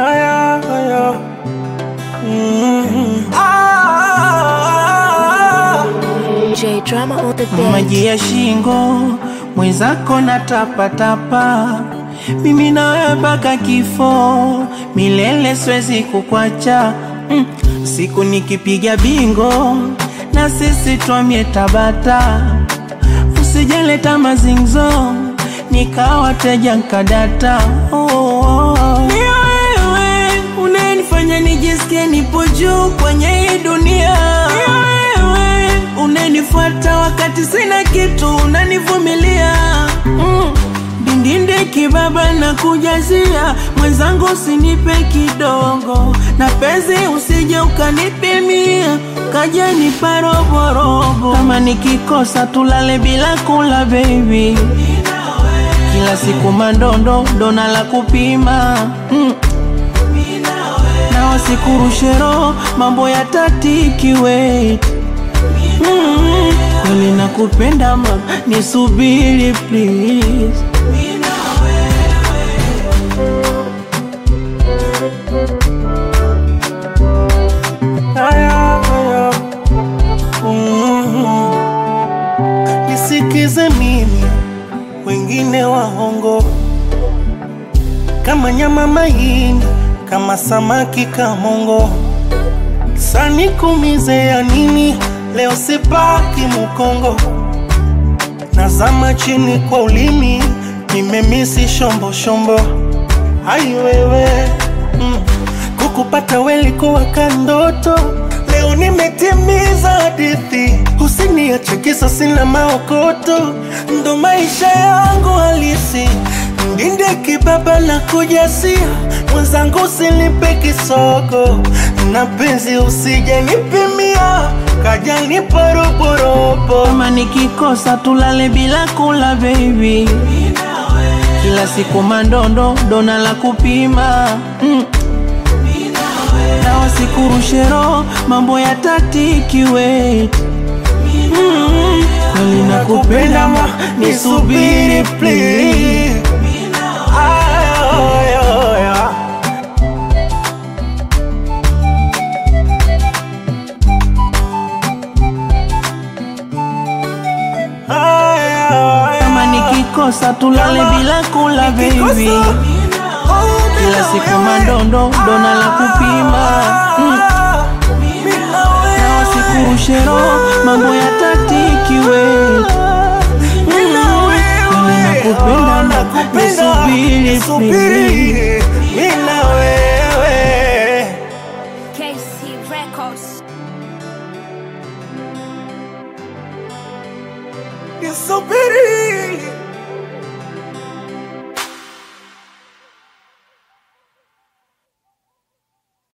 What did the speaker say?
Aya, aya. Mm. Ah, J drama on the beat. maji ya shingo mwenzako na tapatapa, mimi nawe mpaka kifo milele, siwezi kukwacha mm. Siku nikipiga bingo na sisi twamie Tabata, usijeleta mazingzo nikawateja nkadata oh, oh, oh. Ni wewe unanifanya nijisikie nipo juu kwenye hii dunia. Ni wewe unanifuata wakati sina kitu, unanivumilia mm. Dindinde kibaba na kujazia mwenzangu, usinipe kidogo na penzi, usije ukanipimia kaja nipa roborobo. Kama nikikosa tulale bila kula baby, kila siku mandondo dona la kupima mm. na wasikurushe roho mambo ya tatiki wait mm. kweli nakupenda ma nisubiri please Aya, aya. Mm. Nisikize mimi, wengine waongo kama nyama mahindi, kama samaki kamongo. Sanikumize ya nini? Leo sipaki Mukongo, nazama chini kwa ulimi, nimemisi shombo shombo. Hai wewe mm. Kukupata welikuwa kandoto, leo nimetimiza hadithi. Usiniache kisa sina maokoto, ndo maisha yangu halisi. Ndinde kibaba na kujasia, mwenzangu usinipe kisogo, na penzi usije nipimia, kaja nipa roborobo. Kama nikikosa tulale bila kula baby, kila siku mandondo dona la kupima mm. na wasikurushe roho mambo ya tatiki wait mm. kweli nakupenda ma nisubiri please Aya, aya, aya. Aya, aya. kama nikikosa tulale Kama bila kula baby nikikosa, kila siku mandondo dona la kupima mm. na wasikurushe roho mambo ya tatiki wait nakupenda na nisubiri please. Mina wewe KC Records. nisubiri